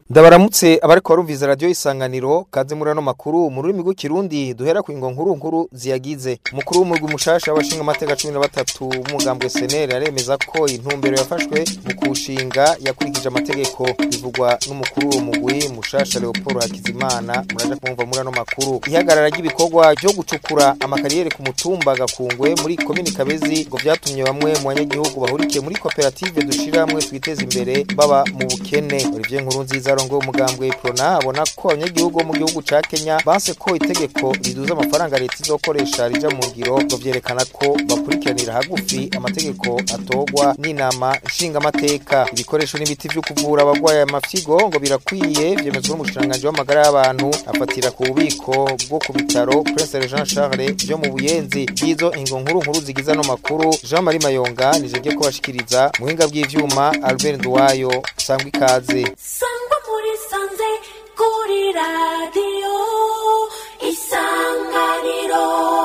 ndabaramutse abariko barumviza radio isanganiro kaze muri ano makuru mu rurimi rw'ikirundi duhera ku ingo nkuru nkuru ziyagize umukuru w'umurwi mushasha w'abashinga amateka cumi na batatu w'umugambwe seneri aremeza ko intumbero yafashwe mu kushinga yakurikije amategeko bivugwa n'umukuru w'uwo mugwi mushasha leopold hakizimana muraja kumva muri ano makuru ihagarara ry'ibikorwa vyo gucukura amakariyeri ku mutumba gakungwe muri komini kabezi ngo vyatumye bamwe mu banyagihugu bahurikiye muri koperative dushira hamwe twiteza imbere baba mu bukene olivier nkuru nziza arongoye umugambwe prona abona ko abanyagihugu bo mu gihugu ca kenya banse ko itegeko riduza amafaranga leta izokoresha rija mu ngiro ngo vyerekana ko bakurikiranira hagufi amategeko atorwa n'inama nshingamateka ibikoresho n'ibiti vyo kuvura abagwaye amafyigo ngo birakwiye vyemezwa n'umushikiranganji w'amagara y'abantu afatira ku bubiko bwo ku bitaro prince jean charles vyo mu buyenzi bw'izo ingo nkuru nkuru zigize ano makuru jean marie mayonga nije ryo kubashikiriza muhinga bw'ivyuma albert nduwayo sangwa ikaze sangwa muri sanze kuri radiyo isanganiro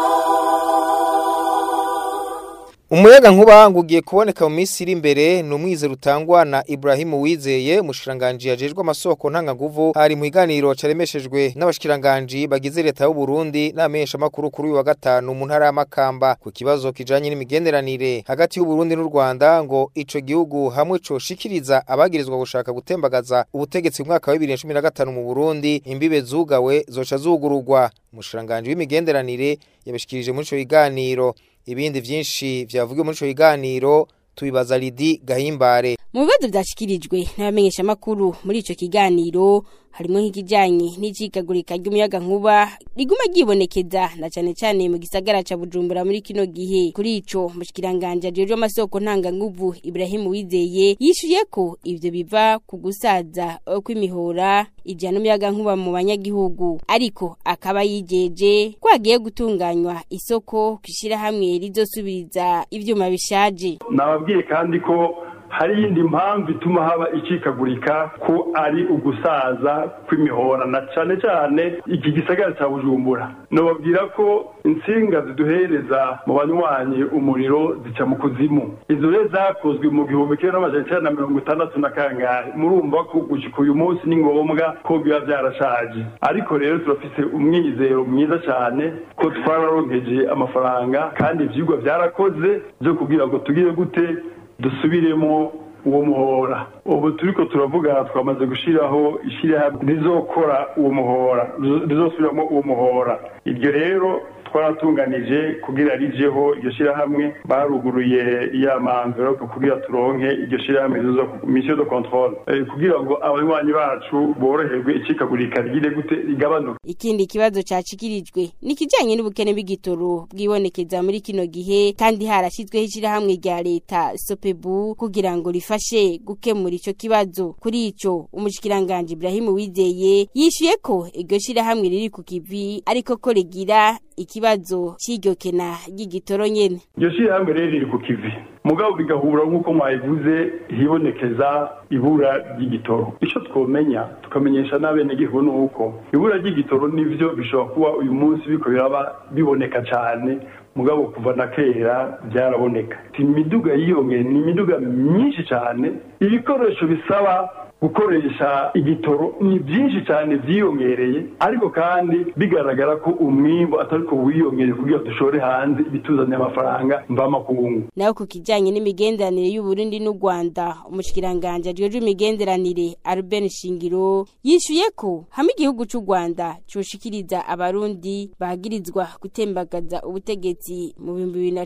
umuyaga nkuba ngo ugiye kuboneka mu minsi iri imbere ni umwizero utangwa na Ibrahim Wizeye umushikiranganji yajejwe amasoko ntanganguvu hari mu iganiro caremeshejwe n'abashikiranganji bagize leta y'u Burundi n'amenyesha makuru kuri uyu wa gatanu mu ntara y'Amakamba ku kibazo kijanye n'imigenderanire hagati y'u Burundi n'u Rwanda ngo ico gihugu hamwe coshikiriza abagirizwa gushaka gutembagaza ubutegetsi mu mwaka wa 2015 mu Burundi imbibe zugawe zoca zugururwa umushikiranganji w'imigenderanire yabishikirije muri ico kiganiro ibindi vyinshi vyavugiwe muri ico kiganiro tubibaza Lidi Gahimbare mu bibazo vyashikirijwe n'abamenyesha makuru muri ico kiganiro harimo nk'ikijanye n'icikagurika ry'umuyaga nkuba riguma ryibonekeza na cane cane mu gisagara ca Bujumbura muri kino gihe kuri ico mushikiranganje ajejwe amasoko ntanga nguvu Ibrahim Wizeye yishuye ko ivyo biva ku gusaza kw'imihora ijana umuyaga nkuba mu banyagihugu ariko akaba yijeje ko hagiye gutunganywa isoko kwishira hamwe rizosubiriza ivyuma bishaje nababwiye kandi ko hari iyindi mpamvu ituma haba icikagurika ko ari ugusaza kw'imihora na cyane cyane iki gisagara cya bujumbura nababwira ko insinga ziduhereza mu banywanyi umuriro zica mu kuzimu izo rero zakozwe mu gihumbi kimwe n'amajana icyenda na mirongo itandatu na kangahe murumva ko gushyika uyu munsi ni ngombwa ko biba byarashaje ariko rero turafise umwizero mwiza cyane ko twararonkeje amafaranga kandi ibyigwa byarakoze byo kugira ngo tugire gute dusubiremo uwo muhora ubu turiko turavuga twamaze gushiraho ishyirahamwe rizokora uwo muhora rizosubiramo uwo muhora iryo rero twaratunganije kugira rijeho iryo shirahamwe baruguruye ya manvelope kugira turonke iryo shirahamwe mission de controle kugira ngo abanywanyi bacu boroherwe icikagurika rigire gute rigabanuke ikindi kibazo cacikirijwe ni kijanye n'ubukene bw'igitoro bwibonekeza muri kino gihe kandi harashizweho ishirahamwe rya leta sopebu kugira ngo rifashe gukemura ico kibazo kuri ico umushikiranganje Ibrahim Wizeye yishuye ko iryo shirahamwe riri ku kivi ariko ko rigira ikibazo c'iryo kena ry'igitoro nyene iryo shirahamwe rero riri ku kivi mugabo bigahura nk'uko mwabivuze hibonekeza ibura ry'igitoro icyo twomenya tukamenyesha n'abenegihugu ni uko ibura ry'igitoro nivyo bishobora kuba uyu munsi biko biraba biboneka cyane mugabo kuva na kera byaraboneka imiduga yiyongeye ni imiduga myinshi cyane ibikoresho bisaba gukoresha igitoro ni byinshi cyane byiyongereye ariko kandi bigaragara ko umwimbo atari ko wiyongereye kugira dushore hanze ibituzaniye amafaranga mvamakungu naho ku kijanye n'imigenderanire y'u Burundi n'u Rwanda umushikiranganje ajejwe imigenderanire Albert Shingiro yishuye ko hamwe igihugu c'u Rwanda coshikiriza abarundi bagirizwa gutembagaza ubutegetsi mu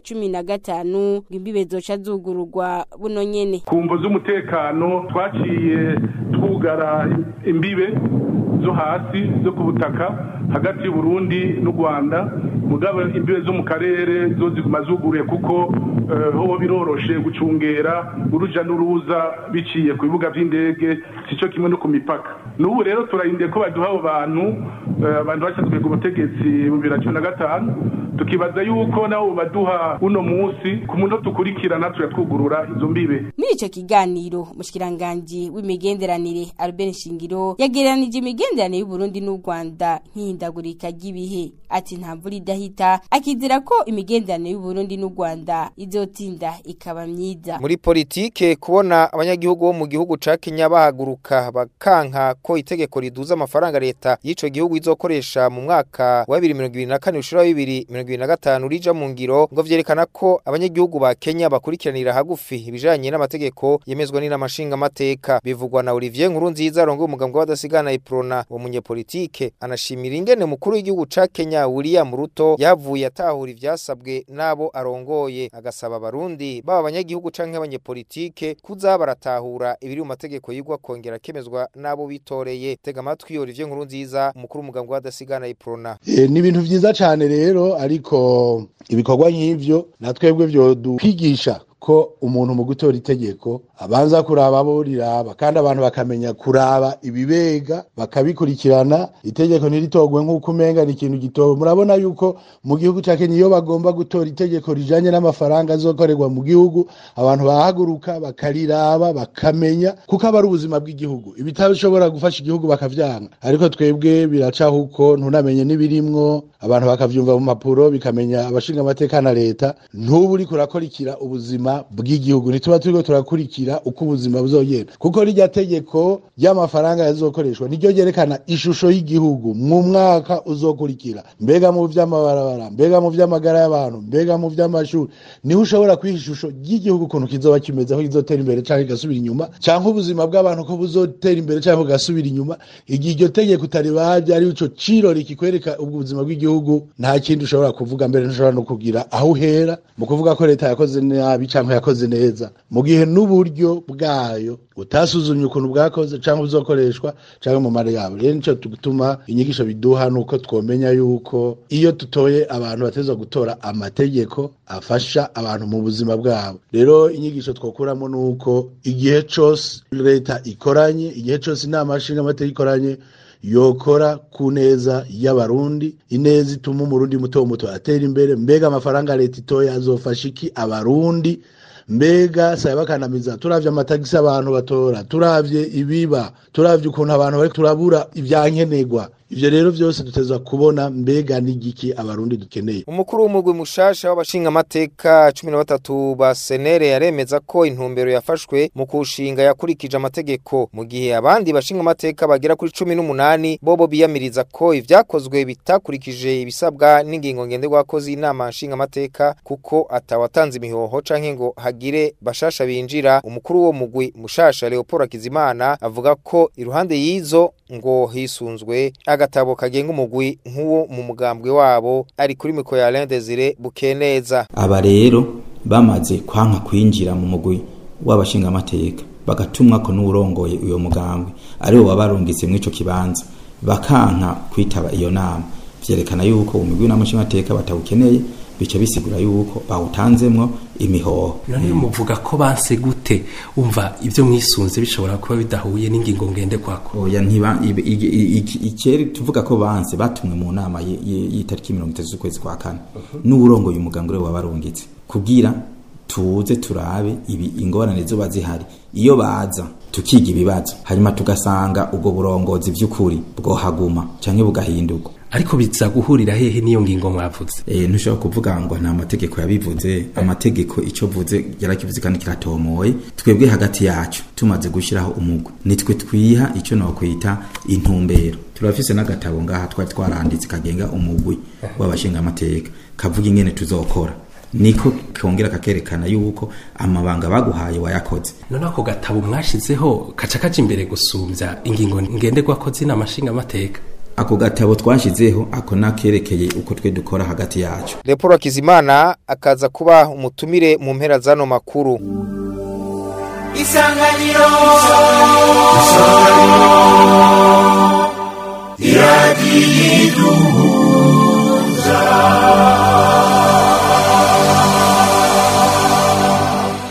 2015 ngo imbibe zoca zugururwa buno nyene kumvo z'umutekano twaciye twugara imbibe zo hasi zo ku butaka hagati y'u Burundi n'u Rwanda mugabo imbibe zo mu karere zo ziguma zuguruye kuko ho biroroshe gucungera uruja n'uruza biciye ku bibuga by'indege sico kimwe no ku mipaka n'ubu rero turahindiye ko baduha abo bantu abantu bashyizwe ku butegetsi mu bibiri na cumi na gatanu tukibaza yuko nabo baduha uno munsi ku munota ukurikirana turatwugurura izo mbibe muri ico kiganiro mushikiranganje w'imigenderanire Albert Shingiro yagereranije imigenderanire y'u Burundi n'u Rwanda nk'ihindagurika ry'ibihe ati nta mvura idahita akizera ko imigenderanire y'u Burundi n'u Rwanda izotinda ikaba myiza muri politike kubona abanyagihugu bo mu gihugu ca Kenya bahaguruka bakanka ko itegeko riduza amafaranga leta y'ico gihugu izokoresha mu mwaka wa 2024 ushira 2025 rija mu ngiro ngo vyerekana ko abanyagihugu ba Kenya bakurikiranira hagufi ibijanye n'amategeko yemezwa n'inamashinga amateka bivugwa na Olivier Nkurunziza rongo umugambwe w'adasigana iprona wo munyepolitike anashimira ingene mukuru w'igihugu ca Kenya William Ruto yavuye atahura ivyasabwe nabo arongoye agasaba abarundi baba abanyagihugu canke abanyepolitike kuza baratahura ibiri mu mategeko yigwa kongera kemezwa nabo bitoreye tega amatwi Olivier Nkurunziza umukuru w'umugambwe w'adasigana iprona E, ni ibintu vyiza cane rero ariko ibikorwa nk'ivyo na twebwe vyo dukwigisha ko umuntu mu gutora itegeko abanza kuraba abo riraba kandi abantu bakamenya kuraba ibibega bakabikurikirana itegeko ntiritogwe nk'uko umenga ni ikintu gitowe murabona yuko mu gihugu ca Kenya iyo bagomba gutora itegeko rijanye n'amafaranga azokorerwa mu gihugu abantu bahaguruka bakariraba bakamenya kuko aba ari ubuzima bw'igihugu ibitashobora gufasha igihugu bakavyanga ariko twebwe biracaho uko ntunamenye n'ibirimwo abantu bakavyumva mu mpapuro bikamenya abashinga amateka na leta ntubu uriko urakurikira ubuzima bw'igihugu ntituba turiko turakurikira uko ubuzima buzogenda kuko rirya tegeko ry'amafaranga yazokoreshwa niryo ryerekana ishusho y'igihugu mu mwaka uzokurikira mbega mu vy'amabarabara mbega mu vy'amagara y'abantu mbega mu vy'amashuri niho ushobora kwiha ishusho ry'igihugu ukuntu kizoba kimeze aho kizotera imbere canke kigasubira inyuma canke ubuzima bw'abantu ko buzotera imbere canke bugasubira inyuma igihe iryo tegeko utaribaje ari ico cirori kikwereka ubwo buzima bw'igihugu nta kindi ushobora kuvuga mbere ntushobora no kugira aho uhera mu kuvuga ko leta yakoze nabi canke yakoze neza mu gihe n'uburyo bwayo utasuzumye ukuntu bwakoze canke buzokoreshwa canke mu mare yabo rero nico gutuma inyigisho biduha nuko twomenya yuko iyo tutoye abantu batezwa gutora amategeko afasha abantu mu buzima bwabo rero inyigisho twokuramo nuko igihe cose leta ikoranye igihe cose inama nshinga amategeko ikoranye yokora ku neza y'abarundi ineza ituma umurundi muto muto atera imbere mbega amafaranga leta itoya azofasha iki abarundi mbega saya bakanamiza turavye amatagisi abantu batora turavye ibiba turavye ukuntu abantu bari turabura ivyankenerwa ivyo rero vyose dutezwa kubona mbega n'igiki abarundi dukeneye umukuru w'umugwi mushasha w'abashinga amateka 13 ba senere yaremeza ko intumbero yafashwe mu kushinga yakurikije amategeko mu gihe abandi bashinga amateka bagera kuri 18 bobo biyamiriza ko ivyakozwe bitakurikije ibisabwa n'ingingo ngenderwako z'inama nshinga amateka kuko atawatanze imihoho canke ngo hagire bashasha binjira umukuru wo mugwi mushasha Leopold Akizimana avuga ko iruhande y'izo ngo hisunzwe agatabo kagenga umugwi nk'uwo mu mugambwe wabo ari kuri miko ya Alain Desire Bukeneza aba rero bamaze kwanka kwinjira mu mugwi w'abashinga amateka bagatumwa ko n'urongoye uyo mugambwe aribo babarungitse mu ico kibanza bakanka kwitaba iyo nama vyerekana yuko umugwi n'amashinga amateka batawukeneye bica bisigura yuko bawutanzemwo imihoho none muvuga ko banse gute umva ibyo mwisunze bishobora kuba bidahuye n'ingingo ngenderwako oya ntiba ibe- ige- i- iki- ikeri tuvuga ko banse batumwe mu nama y- y- y'itariki mirongo itatu z'ukwezi kwa kane n'uwurongoye umuganga uriwe wabarungitse kugira tuze turabe ibi ingorane zoba zihari iyo baza tukiga ibibazo hanyuma tugasanga ubwo burongozi by'ukuri bwohaguma canke bugahindurwa ariko biza guhurira hehe n'iyo ngingo mwavuze Eh ntushobora kuvuga ngo nta mategeko yabivuze amategeko icyo vuze yarakivuze kandi kiratomoye twebwe hagati yacu tumaze gushyiraho umugwi nitwe twiha icyo nokwita intumbero turafise n'agatabo ngaha twari twaranditse kagenga umugwi w'abashinga amateka kavuga ingene tuzokora niko kongera kakerekana yuko amabanga baguhaye wayakoze none ako gatabo mwashizeho kaca kaja imbere gusumbya ingingo ngenderwako z'inama nshingamateka ako gatabo twashizeho ako nakerekeye uko twe dukora hagati yacu Leopold Akizimana akaza kuba umutumire mu mpera zano makuru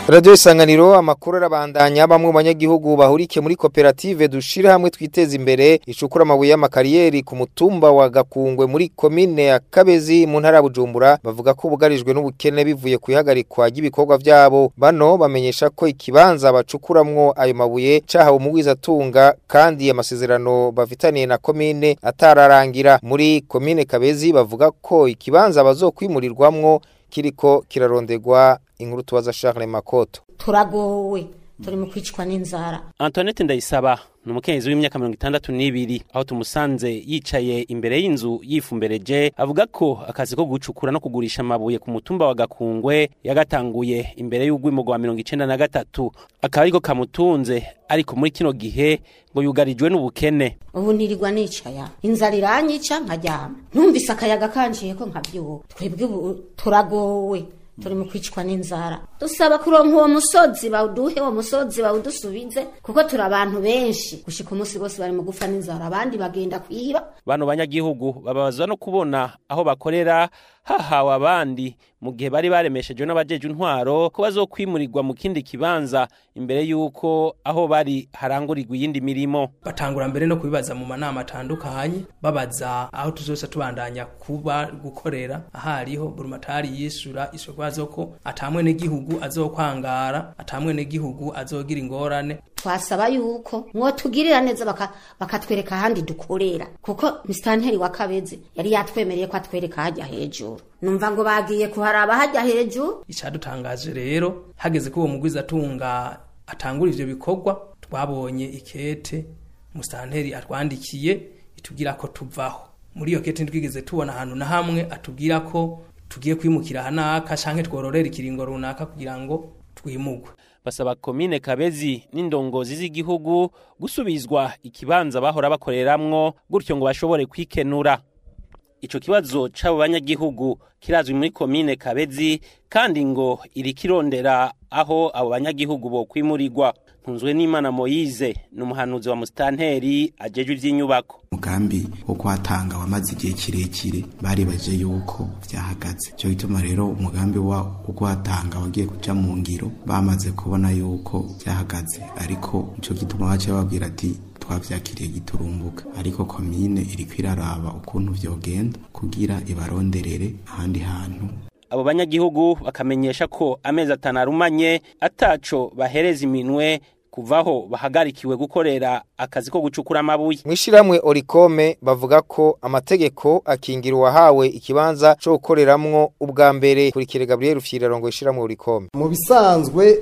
Radio Isanganiro amakuru arabandanya bamwe mu banyagihugu bahurike muri koperative dushira hamwe twiteza imbere icukura amabuye y'amakariyeri ku mutumba wa Gakungwe muri komine ya Kabezi mu ntara ya Bujumbura bavuga ko bugarijwe n'ubukene bivuye kuyihagarikwa ry'ibikorwa vyabo bano bamenyesha ko ikibanza bacukuramwo ayo mabuye cahawe umugwiza tunga kandi amasezerano bafitaniye na komine atararangira muri komine Kabezi bavuga ko ikibanza bazokwimurirwamwo kiriko kirarondegwa inkuru tubaza Charles Makoto turagowe turi mu kwicwa n'inzara Antoinette Ndayisaba ni umukenyezi w'imyaka mirongo itandatu n'ibiri aho tumusanze yicaye imbere y'inzu yifumbereje avuga ko akazi ko gucukura no kugurisha amabuye ku mutumba wa Gakungwe yagatanguye imbere y'ugwimo rwa mirongo icenda na gatatu akaba ariko kamutunze ariko muri kino gihe ngo yugarijwe n'ubukene ubu nirirwa nicaya inzara iranyica nkaryama ntumvise akayaga kanciye ko nkabyuka twebwe ubu turagowe turi mu kwicwa n'inzara dusaba kuronka uwo musozi bawuduhe uwo musozi bawudusubize kuko turi abantu benshi gushika umunsi bose bari mu gupfa n'inzara abandi bagenda kwiba bano banyagihugu bababazwa no kubona aho bakorera hahawe abandi mu gihe bari baremeshejwe n'abajeje intwaro ko bazokwimurirwa mu kindi kibanza imbere y'uko aho bari harangurirwa iyindi mirimo batangura mbere no kubibaza mu manama atandukanye babaza aho tuzosa tubandanya kuba gukorera ahariho burumatari yishura isokwazo ko atamwe n'igihugu azokwangara atamwe n'igihugu azogira ingorane twasaba yuko mwotugirira neza baka- bakatwereka ahandi dukorera kuko misitanteri wa kabezi yari yatwemereye ko atwereka hajya hejuru numva ngo bagiye kuharaba hajya hejuru icadutangaje rero hageze ko uwo mugwiza atunga atangura ivyo bikorwa twabonye ikete musitanteri atwandikiye itubwira ko tuvaho muri iyo kete ntitwigeze tubona ahantu na hamwe atubwira ko tugiye kwimukira hanaka canke twororera ikiringo runaka kugira ngo twimugwe basaba komine kabezi n'indongozi z'igihugu gusubizwa ikibanza bahora bakoreramwo gutyo ngo bashobore kwikenura ico kibazo c'abo banyagihugu kirazwi muri komine kabezi kandi ngo irikirondera aho abo banyagihugu bokwimurirwa ntunzwe n'imana moyize ni umuhanuzi wa musitanteri ajejwe ivy'inyubako umugambi wo kuhatanga wamaze igihe kirekire baribaje yuko vyahagaze cyo gituma rero umugambi wa wo kuhatanga wagiye kuja mu ngiro bamaze kubona yuko vyahagaze ariko ico gituma bace babwira ati twavyakiriye giturumbuka ariko komine iriko iraraba ukuntu vyogenda kugira ibaronderere ahandi hantu abo banyagihugu bakamenyesha ko amezi atanu arumanye ataco bahereza iminwe kuvaho bahagarikiwe gukorera akazi ko gucukura amabuye Mwishiramwe Orikome bavuga ko amategeko akingira uwahawe ikibanza cyo gukoreramwo ubwa mbere kurikire Gabriel Rufyirarongo ishiramwe Orikome mu bisanzwe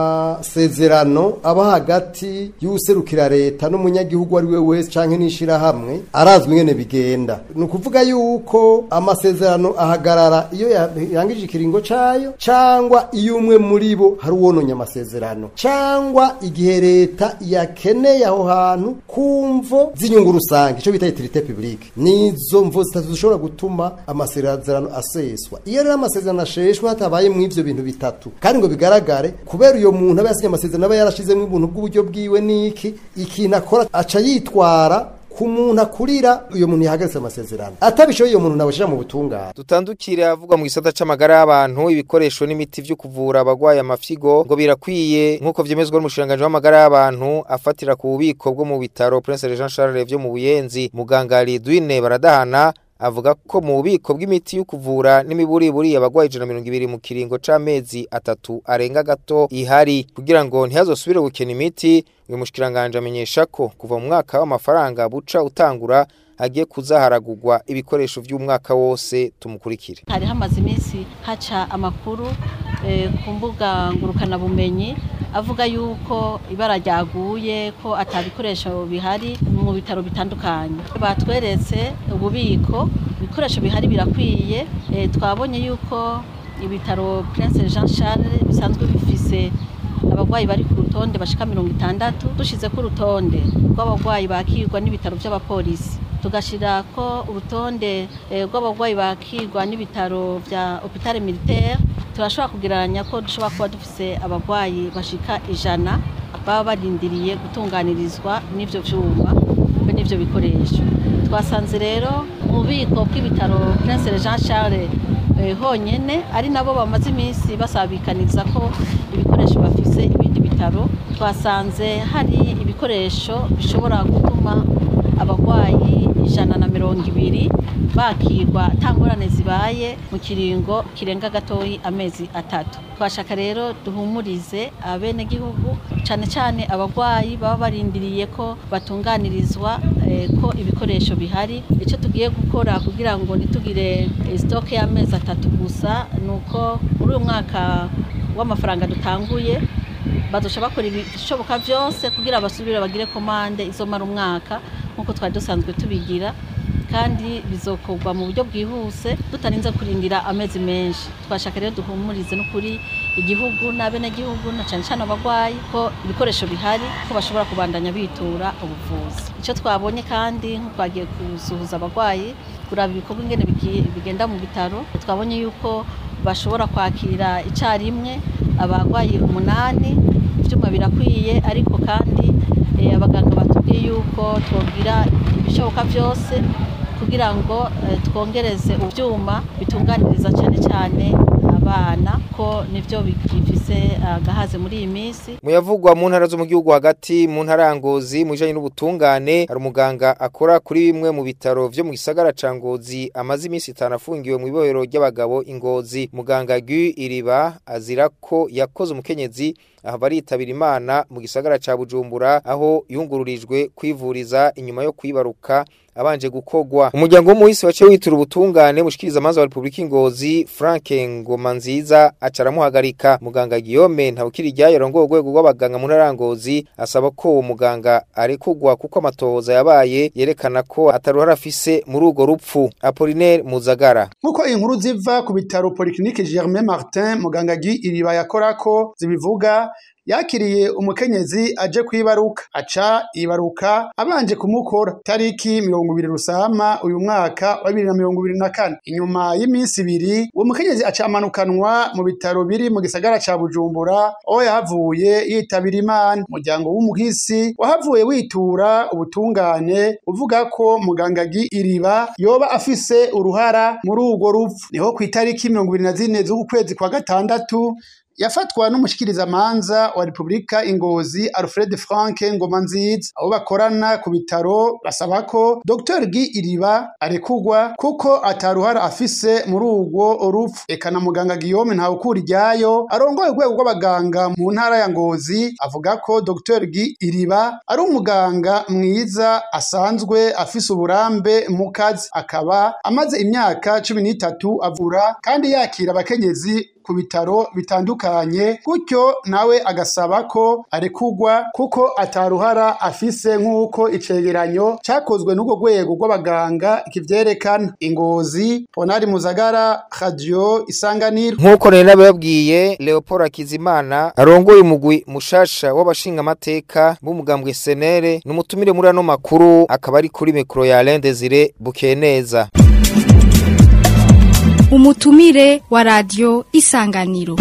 amasezerano aba hagati y'userukira leta n'umunyagihugu ari we wese canke n'ishirahamwe arazwi ingene bigenda ni ukuvuga yuko amasezerano ahagarara iyo yangije ikiringo cayo cangwa iyo umwe muri bo hari uwononye amasezerano cangwa igihe leta yakeneye aho hantu kumvo z'inyungu rusange ico bita utilité publique nizo mvo zitatu zishobora gutuma amasezerano aseswa iyo rero amasezerano asheshwe hatabaye mu ivyo bintu bitatu kandi ngo bigaragare kubera uyo muntu aba yasinye amasezerano aba yarashizemo ubuntu bw'uburyo bwiwe niki ikintu akora aca yitwara ku muntu akurira uyo muntu yahagaritse amasezerano atabishoboye uyo muntu nabashira mu butungane Dutandukire avuga mu gisata c'amagara y'abantu ibikoresho n'imiti vyo kuvura abagwaye amafyigo ngo birakwiye nkuko vyemezwa n'umushiranganje w'amagara y'abantu afatira ku bubiko bwo mu bitaro Prince Jean Charles vyo mu Buyenzi muganga Lidwine baradahana avuga ko mu bubiko bw'imiti yo kuvura n'imiburiburi abagwaye ijana mirongo ibiri mu kiringo c'amezi atatu arenga gato ihari kugira ngo ntihazosubire gukena imiti uyu mushikiranganje amenyesha ko kuva mu mwaka w'amafaranga buca utangura hagiye kuzaharagurwa ibikoresho vy'umwaka wose tumukurikire hari hamaze iminsi haca amakuru eh, ku mbuga ngurukanabumenyi avuga yuko ibara ryaguye ko atabikoresho bihari mu bitaro bitandukanye batweretse ububiko ibikoresho bihari birakwiye eh, twabonye yuko ibitaro Prince Jean Charles bisanzwe bifise abagwayi bari ku rutonde bashika mirongo itandatu dushize ku rutonde rw'abagwayi bakirwa n'ibitaro by'abapolisi tugashira ko urutonde eh, rw'abagwayi bakirwa n'ibitaro vya hôpital militaire turashobora kugereranya ko dushobora kuba dufise abagwayi bashika ijana baba barindiriye gutunganirizwa n'ivyo vyuma be n'ivyo bikoresho twasanze rero mu bubiko bw'ibitaro Prince Jean Charles eh, honyene ari nabo bamaze iminsi basabikaniza ko ibikoresho bafise ibindi bitaro twasanze hari ibikoresho bishobora gutuma abarwayi ijana na mirongo ibiri bakirwa nta ngorane zibaye mu kiringo kirenga gatoyi amezi atatu twashaka rero duhumurize abenegihugu cyane cyane abarwayi baba barindiriye ko batunganirizwa eh, ko ibikoresho bihari icyo tugiye gukora kugira ngo ntitugire eh, sitoke y'amezi atatu gusa ni uko muri uyu mwaka w'amafaranga dutanguye badusha bakora ibishoboka byose kugira basubire bagire komande izomara umwaka nk'uko twari dusanzwe tubigira kandi bizokorwa mu buryo bwihuse tutarinze kurindira amezi menshi twashaka rero duhumurize n'ukuri igihugu n'abenegihugu na cyane cyane abarwayi ko ibikoresho bihari ko bashobora kubandanya bitura ubuvuzi icyo twabonye kandi nk'uko twagiye gusuhuza abarwayi kuraba ibikorwa ingene bigi- bigenda mu bitaro twabonye yuko bashobora kwakira icyarimwe abarwayi umunani ibyuma birakwiye ariko kandi eh, abaganga batubwiye yuko twogira ibishoboka byose kugira ngo eh, twongereze ibyuma bitunganiriza cyane cyane abana ko nibyo bifise agahaze muri iyi minsi Muyavugwa mu ntara zo mu gihugu hagati mu ntara ya Ngozi mu bijanye n'ubutungane hari umuganga akora kuri bimwe mu bitaro vyo mu gisagara ca Ngozi amaze iminsi itanu afungiwe mu ibohero ry'abagabo Ingozi muganga Gu Iriba azira ko yakoze umukenyezi aha baritabira imana mu gisagara ca Bujumbura aho yungururijwe kwivuriza inyuma yo kwibaruka abanje gukogwa umuryango w'umuhisi waciye witura ubutungane mushikiriza amazi wa Republika Ingozi Frank Ngoma nziza acaramuhagarika muganga Guillaume ntawukiri ryayo rongo urwego rw'abaganga mu ntara ya Ngozi asaba ko uwo muganga arekugwa kuko amatohoza yabaye yerekana ko ataruhara afise muri urwo rupfu Apollinaire Muzagara nk'uko inkuru ziva ku bitaro polyclinique Germain Martin muganga Guy Iriba yakorako zibivuga yakiriye umukenyezi aje kwibaruka aca ibaruka abanje kumukora tariki mirongo ibiri rusama uyu mwaka wa bibiri na mirongo ibiri na kane inyuma y'iminsi ibiri uwo mukenyezi aca amanukanwa mu bitaro biri mu gisagara ca bujumbura aho yahavuye yitabira imana umuryango w'umuhisi wahavuye witura ubutungane uvuga ko muganga Guy iriba yoba afise uruhara muri urwo rupfu niho ku itariki mirongo ibiri na zine z'uku kwezi kwa gatandatu yafatwa n'umushikirizamanza wa Republika Ingozi Alfred Frank Ngoma nziza abo bakorana ku bitaro basaba ko Dr Guy Iriba arekugwa kuko ataruhara afise muri urwo rupfu eka na muganga Guillaume ntawukura iryayo arongoye urwego rw'abaganga mu ntara ya Ngozi avuga ko Dr Guy Iriba ari umuganga mwiza asanzwe afise uburambe mu kazi akaba amaze imyaka cumi n'itatu avura kandi yakira abakenyezi ku bitaro bitandukanye gutyo nawe agasaba ko arekugwa kuko ataruhara afise nk'uko icegeranyo cakozwe n'urwo rwego rw'abaganga kivyerekana ingozi ponari muzagara radio isanganiro nk'uko rero nababwiye Leopold Akizimana arongoye umugwi mushasha w'abashinga amateka b'umugambwe senere n'umutumire muri ano makuru akaba ari kuri mikro ya Alain Desire Bukeneza umutumire wa radio isanganiro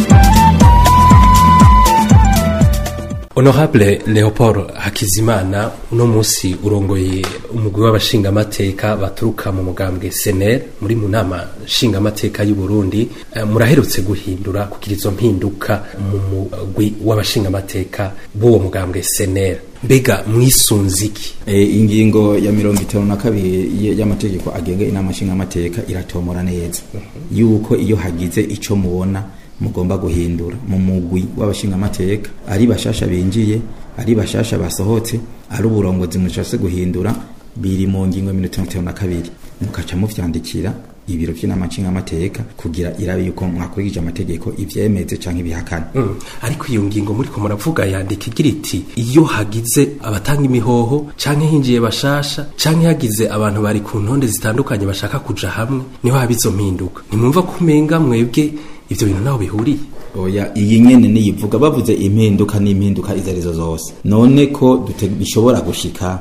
honorable leopold hakizimana uno munsi urongoye umugwi w'abashingamateka baturuka mu mugambwe sener muri mu nama nshingamateka y'u burundi Eh, muraherutse guhindura kugira izo mpinduka mu mugwi w'abashingamateka b'uwo mugambwe sener mbega mwisunze iki e, ingingo ya mirongo itanu na kabiri y- y'amategeko agenga inama nshingamateka iratomora neza yuko iyo hagize ico mubona mugomba guhindura mu mugwi w'abashingamateka ari bashasha binjiye ari bashasha basohotse ari uburongozi mushase guhindura biri mu ngingo ya mirongo itanu na kabiri mukaca muvyandikira ibiro vy'inama nshingamateka kugira irabe yuko mwakurikije amategeko ivyemeze canke ibihakana Mm. ariko iyo ngingo muriko muravuga yandika igira iti iyo hagize abatanga imihoho canke hinjiye bashasha canke hagize abantu bari ku ntonde zitandukanye bashaka kuja hamwe niho haba izo mpinduka ntimwumva ko umenga mwebwe ivyo bintu naho bihuriye oya iyi nyene niyivuga bavuze impinduka n'impinduka izo arizo zose none ko dute- bishobora gushika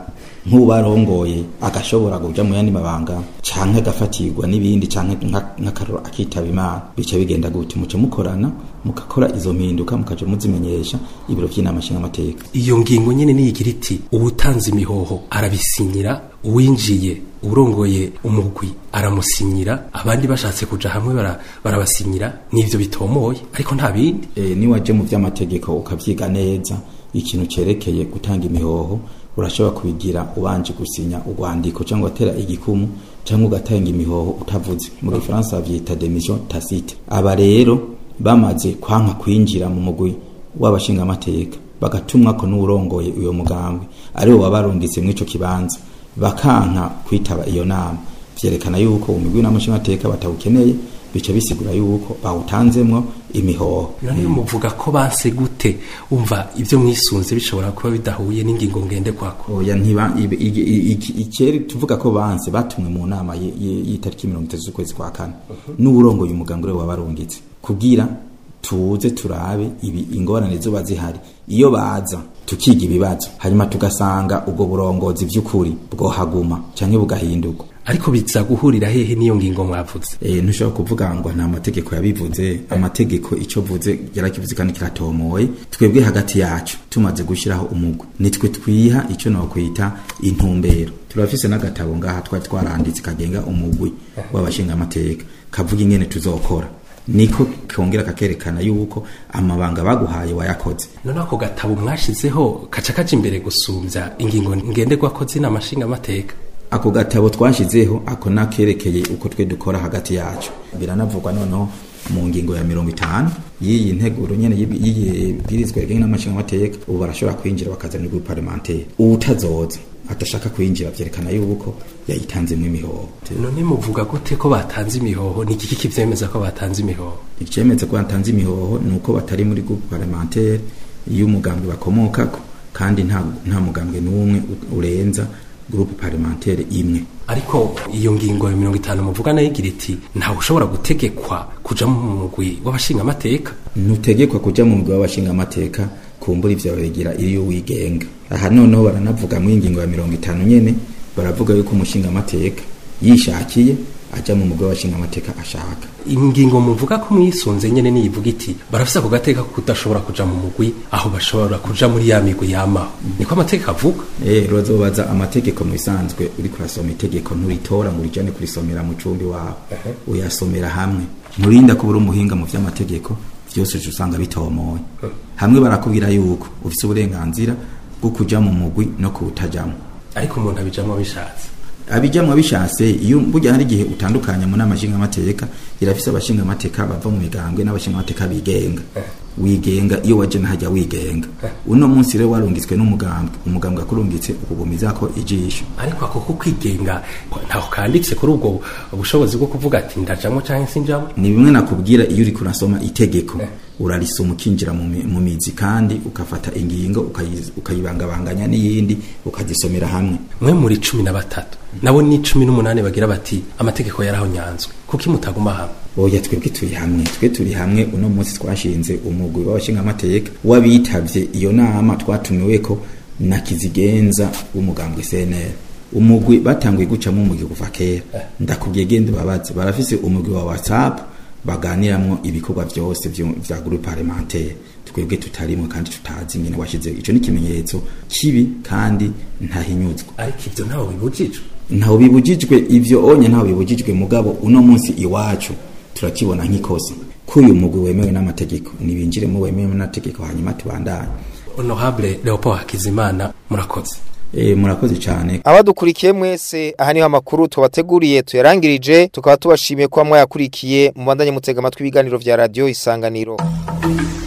nk'ubarongoye agashobora kuja mu yandi mabanga canke agafatirwa n'ibindi canke nka- nk'akaroro akitaba imana bica bigenda gute muca mukorana mugakora izo mpinduka mukaja muzimenyesha ibiro vy'inama nshingamateka iyo ngingo nyene niyigira iti uwutanze imihoho arabisinyira uwinjiye urongoye umugwi aramusinyira abandi bashatse kuja hamwe bara- barabasinyira n'ivyo bitomoye ariko nta bindi e, niwaje mu vy'amategeko ukavyiga neza ikintu cerekeye gutanga imihoho urashobora kubigira ubanje gusinya urwandiko cyangwa watera igikumu cyangwa ugatanga imihoho utavuze mu gifaransa bavyita demission tacite aba rero bamaze kwanka kwinjira mu mugwi w'abashingamateka bagatumwa ko n'urongoye uyo mugambwe aribo wabarungitse mw'ico kibanza bakanka kwitaba iyo nama vyerekana yuko umugwi n'amashingamateka batawukeneye bica bisigura yuko bawutanzemwo imihoho none muvuga ko banse gute umva ivyo mwisunze bishobora kuba bidahuye n'ingingo ngende kwako oya ntiba ibe- igi- i- iki- ikeri tuvuga ko banse batumwe mu nama y- y- y'itariki mirongo itatu z'ukwezi kwa kane n'uburongoye umuganga uriwe wabarungitse kugira tuze turabe ibi ingorane zoba zihari iyo baza tukiga ibibazo hanyuma tugasanga ubwo burongozi vy'ukuri bwohaguma canke bugahindurwa ariko biza guhurira hehe n'iyo ngingo mwavuze eh ntushobora kuvuga ngo nta mategeko yabivuze amategeko ico vuze yarakivuze kandi kiratomoye twebwe hagati yacu tumaze gushiraho umugwi nitwe twiha ico no kwita intumbero turafise n'agatabo ngaha twari twaranditse kagenga umugwi w'abashinga amateka kavuga ingene tuzokora niko kongera kakerekana yuko amabanga baguhaye wayakoze none ako gatabo mwashizeho kaca kaja imbere gusumvya ingingo ngenderwako z'inama nshingamateka ako gatabo twashizeho ako nakerekeye uko twe dukora hagati yacu biranavugwa noneho mu ngingo ya mirongo itanu y'iyi nteguro nyene y'ibi- y'iyi bwirizwa rigenga n'amashinga amateka ubu barashobora kwinjira bakazana urwego parlementaire uwutazoza atashaka kwinjira vyerekana yuko yayitanzemwo imihoho none muvuga gute ko batanze imihoho ni igiki kivyemeza ko batanze imihoho icemeza ko batanze imihoho ni uko batari muri groupe parlementaire iyo umugambwe bakomokako kandi nta, nta mugambwe n'umwe u- urenza groupe parlementaire imwe ariko iyo ngingo ya mirongo itanu muvuga nayo igira iti ntawe ushobora gutegekwa kuja mu mugwi w'abashingamateka ntutegekwa kuja mu mugwi w'abashingamateka kumbura ivyo bigira iyo wigenga aha noneho baranavuga mu ingingo ya mirongo itanu nyene baravuga yuko umushingamateka yishakiye aja mu mugwi w'abashingamateka ashaka ingingo muvuga ko mwisunze nyene niyivuga iti barafise ako gateka ko kudashobora kuja mu mugwi aho bashobora kuja muri ya migwi yamaho niko amategeko avuga eh rozobaza amategeko mu bisanzwe uri kurasoma itegeko nturitora ngo urijane kurisomera mu cumbi wawe uyasomera hamwe nturinda kuba uri umuhinga mu vy'amategeko vyose uca usanga bitomoye hamwe barakubwira yuko ufise uburenganzira bwo kuja mu mugwi no kuwutajamwo ariko umuntu abijamwo bishatse abijamwo bishatse iyo burya hari igihe utandukanya mu nama nshingamateka irafise abashingamateka bava mu migambwe n'abashingamateka bigenga wigenga iyo waje nahajya wigenga uno munsi rero warungitswe n'umugambwe umugambwe akurungitse ukugumizako ijisho ariko ako ko kwigenga ntaho kanditse kuri ubwo ubushobozi bwo kuvuga ati ndajamwo canke sinjamwo ni bimwe nakubwira iyo uri kurasoma itegeko urarisoma ukinjira mu mi- mu mizi kandi ukafata ingingo ukayi- ukayibangabanganya n'iyindi ukazisomera hamwe mwe muri cumi na batatu nabo ni cumi n'umunani bagira bati amategeko yaraho nyanzwe kuki mutaguma hamwe oya twebwe turi hamwe twe turi hamwe uno munsi twashinze umugwi w'abashingamateka w'abitavye iyo nama twatumiweko na kizigenza w'umugambwe CNL umugwi batanguye gucamo umugwi kuva kera ndakubwiye gende babaze barafise umugwi wa WhatsApp baganiramwo ibikorwa vyose vyo- vya groupe parlementaire twebwe tutarimwe kandi tutazi nyene washize ico ni ikimenyetso kibi kandi ntahinyuzwa ariko ivyo ntaho bibujijwe ntawe bibujijwe ivyo onye ntawe bibujijwe mugabo uno munsi iwacu turakibona nk'ikosa ko uyu mugwi wemewe n'amategeko nibinjiremo wemewe n'amategeko hanyuma tubandanye honorable leopold hakizimana murakoze e, murakoze cyane abadukurikiye mwese aha niho amakuru tubateguriye tuyarangirije tukaba tubashimiye kuba mwayakurikiye mu bandanye mutega amatwi ibiganiro vya radiyo isanganiro